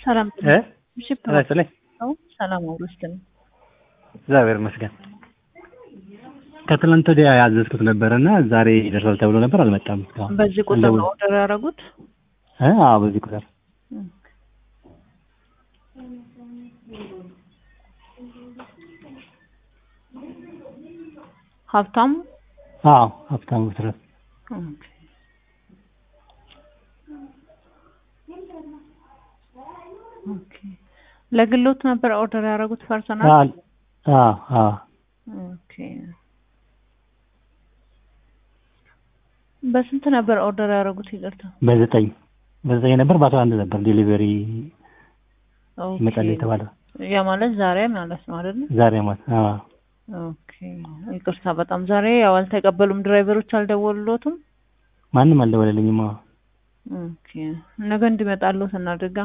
ሰላም እ ሽፕ እረፍት ላይ ነው። ሰላም አውርስት ነው። እግዚአብሔር ይመስገን። ከትናንት ወዲያ ያዘዝኩት ነበር እና ዛሬ ይደርሳል ተብሎ ነበር፣ አልመጣም። እስካሁን በዚህ ቁጥር እንደውል- ነው ኦርደር ያደረጉት? እ አዎ በዚህ ቁጥር ሀብታሙ አዎ ሀብታሙ ብስራት ኦኬ። ኦኬ። ለግሎት ነበር ኦርደር ያደረጉት ፐርሰናል? አዎ አዎ አዎ ኦኬ። በስንት ነበር ኦርደር ያደረጉት? ይቅርታ። በዘጠኝ በዘጠኝ ነበር በአስራ አንድ ነበር ዴሊቨሪ ኦኬ። ይመጣል የተባለው ያ ማለት ዛሬ ማለት ነው አይደል? ዛሬ ማለት አዎ ኦኬ። ይቅርታ በጣም ዛሬ ያው አልተቀበሉም። ድራይቨሮች አልደወሉሎትም? ማንም አልደወለልኝም። አዎ ኦኬ። ነገ እንዲመጣሉት እናድርጋ።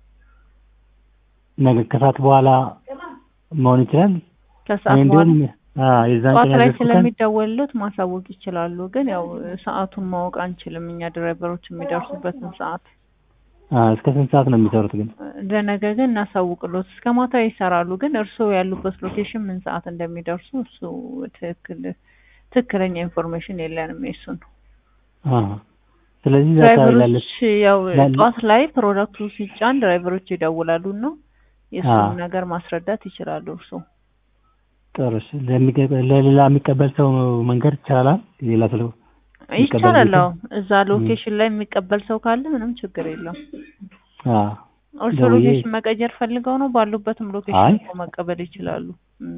ነገ ከሰዓት በኋላ መሆን ይችላል። ከሰዓት እኔ በኋላ እንዲሁም አዎ የዛን ጠዋት ቀን ላይ ያዘዝኩት ቀን ስለሚደወልሎት ማሳወቅ ይችላሉ። ግን ያው ሰዓቱን ማወቅ አንችልም እኛ ድራይቨሮች የሚደርሱበትን ሰዓት። አዎ እስከ ስንት ሰዓት ነው የሚሰሩት ግን? ለነገ ግን እናሳውቅሎት። እስከ ማታ ይሰራሉ። ግን እርስዎ ያሉበት ሎኬሽን ምን ሰዓት እንደሚደርሱ እሱ ትክክል ትክክለኛ ኢንፎርሜሽን የለንም የሱን። አዎ ስለዚህ እዛ አካባቢ ድራይቨሮች ላለች ያው ላለ- ጠዋት ላይ ፕሮዳክቱ ሲጫን ድራይቨሮች ይደውላሉ እና የእሱን አዎ። ነገር ማስረዳት ይችላሉ እርስዎ። ጥሩ እሺ። ለሚቀበል ለሌላ የሚቀበል ሰው መንገድ ይቻላል? ሌላ ሰው የሚቀበል ይቻላል። ሰው? አዎ እዛ ሎኬሽን ላይ የሚቀበል ሰው ካለ ምንም ችግር የለውም። አዎ እርስዎ ደውዬ- ሎኬሽን መቀየር ፈልገው ነው? ባሉበትም አይ። ሎኬሽን እኮ መቀበል ይችላሉ። እም፣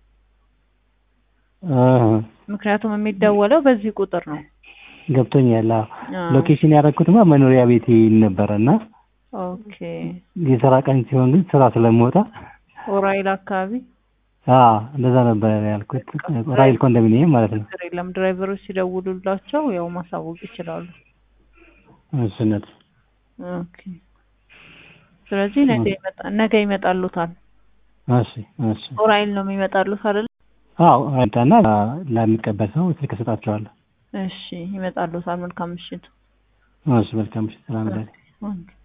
አዎ ምክንያቱም የሚደወለው በዚህ ቁጥር ነው። ገብቶኛል። አዎ አዎ። ሎኬሽን ያደረኩትማ መኖሪያ ቤቴ ነበረ እና ኦኬ። የስራ ቀን ሲሆን ግን ስራ ስለምወጣ ኦራይል አካባቢ አዎ እንደዛ ነበር ያልኩት። ራይል ኮንዶሚኒየም ማለት ነው። ችግር የለም። ድራይቨሮች ሲደውሉላቸው ያው ማሳወቅ ይችላሉ። እሱነት ኦኬ። ስለዚህ ነገ ይመጣ ነገ ይመጣሉታል። እሺ እሺ። ኦራይል ነው የሚመጣሉት አይደል? አዎ አይታና ለሚቀበል ሰው ስልክ እሰጣቸዋለሁ። እሺ ይመጣሉታል። መልካም ምሽት። እሺ መልካም ምሽት። ሰላም ደህና ኦኬ።